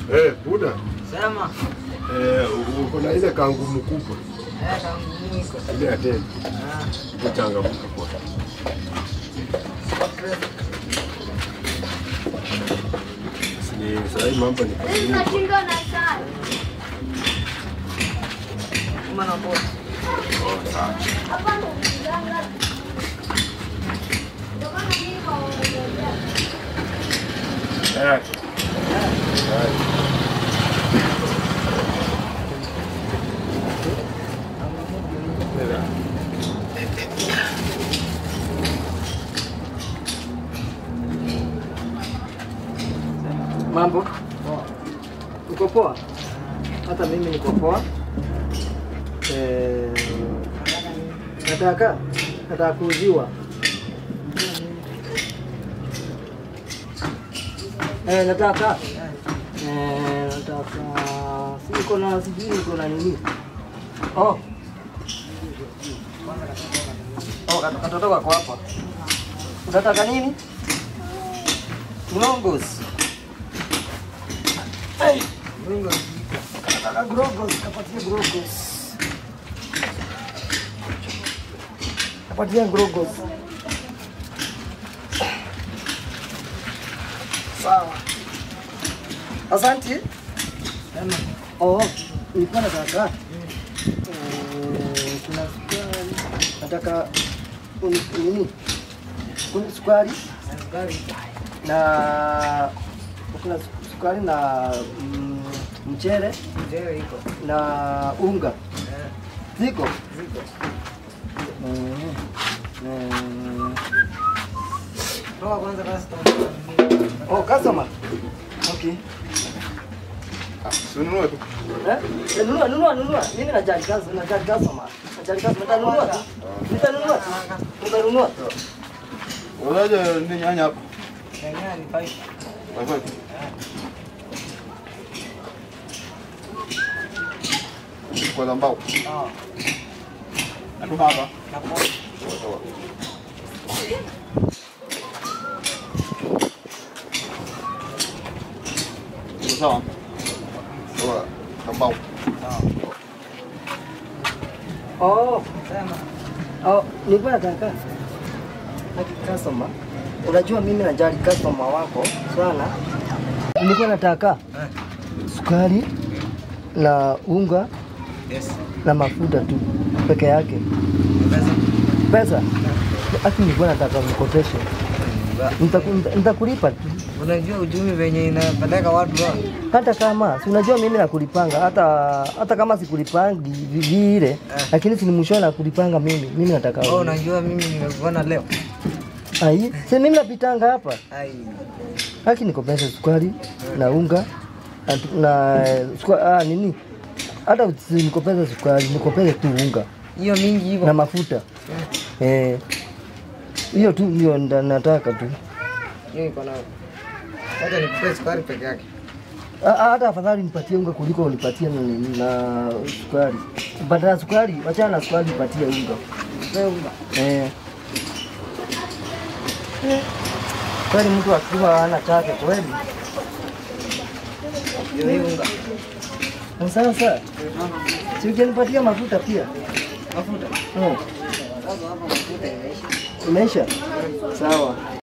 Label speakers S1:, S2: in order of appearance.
S1: Eh, Buda.
S2: Sema.
S1: Eh, uko na ile kangumu kubwa
S2: Eh, kangu niko.
S1: ile ya tena.
S2: Ah,
S1: Ipo changamuka kwa. Ni sasa mambo ni kwa nini?
S3: Tunashinda na saa.
S2: kama na boss.
S1: Oh, sawa.
S3: Hapa ndo mganga. Ndio maana mimi naongea.
S1: Eh. Eh.
S4: Mambo uko poa? Hata mimi niko poa. Eh, nataka nataka kuuziwa eh, nataka eh, nataka si niko na sijui niko na nini oh oh kat- katoto kako hapa. Unataka nini? Mnongos. Hey. Nataka grogos, kapatia grogos. Kapatia grogos. Sawa. Asante.
S2: Sema.
S4: Oh, nilikuwa nataka eh, kuna sukari. Nataka uni- nini? Kuna sukari
S2: Sukari.
S4: na kuna su- sukari na mm, mchele
S2: Mzee iko.
S4: na unga
S2: Eh,
S4: ziko
S2: ziko.
S4: Mm. Mm.
S2: Toa kwanza customer.
S4: Oh, customer. Okay.
S1: Sununue tu.
S4: Eh? Eh, Nunua, nunua, nunua. Mimi najali customer, najali customer. Najali customer. Nitanunua tu. Nitanunua tu. Nitanunua tu.
S1: Unaje ni nyanya hapa?
S2: Nyanya ni five.
S1: Wewe. Kwa lambao.
S2: Ah,
S1: Atu hapa.
S2: na poa.
S1: Iko sawa? Sawa. Lambao.
S4: Oh,
S2: Sema.
S4: oh, nilikuwa nataka Haki customer. Unajua mimi najali customer wako sana. Nilikuwa nataka
S2: Eh.
S4: sukari na unga
S2: Yes.
S4: na mafuta tu peke yake.
S2: Pesa.
S4: Pesa aki nilikuwa nataka mkopeshe, Nitaku- nita- nitakulipa tu
S2: Unajua uchumi venye inapeleka watu wa.
S4: hata kama si unajua mimi nakulipanga, hata hata kama sikulipangi vi- vile, lakini si ni mwisho nakulipanga mimi. Mimi nataka
S2: Oh, unajua mimi nimekuona leo.
S4: ai, si mimi napitanga hapa
S2: Ai.
S4: haki nikopeshe sukari na unga na- na sukari, ah, nini hata usinikopeshe sukari, nikopeshe tu unga
S2: Hiyo mingi
S4: na
S2: hivyo.
S4: mafuta eh, hiyo tu ndio nda- nataka tu.
S2: Hiyo iko nayo. Wacha nikupe sukari peke yake.
S4: Ah, ah, hata afadhali nipatie unga kuliko unipatie na, na sukari. Badala ya sukari, wachana na sukari, nipatie unga
S2: Nipe unga.
S4: eh. Kweli mtu akiwa hana chake kweli.
S2: Hiyo hii unga.
S4: Na Sasa si ungenipatia mafuta pia
S2: Mafuta.
S4: hmm.
S2: Sasa hapa mafuta imeisha.
S4: Imeisha sawa.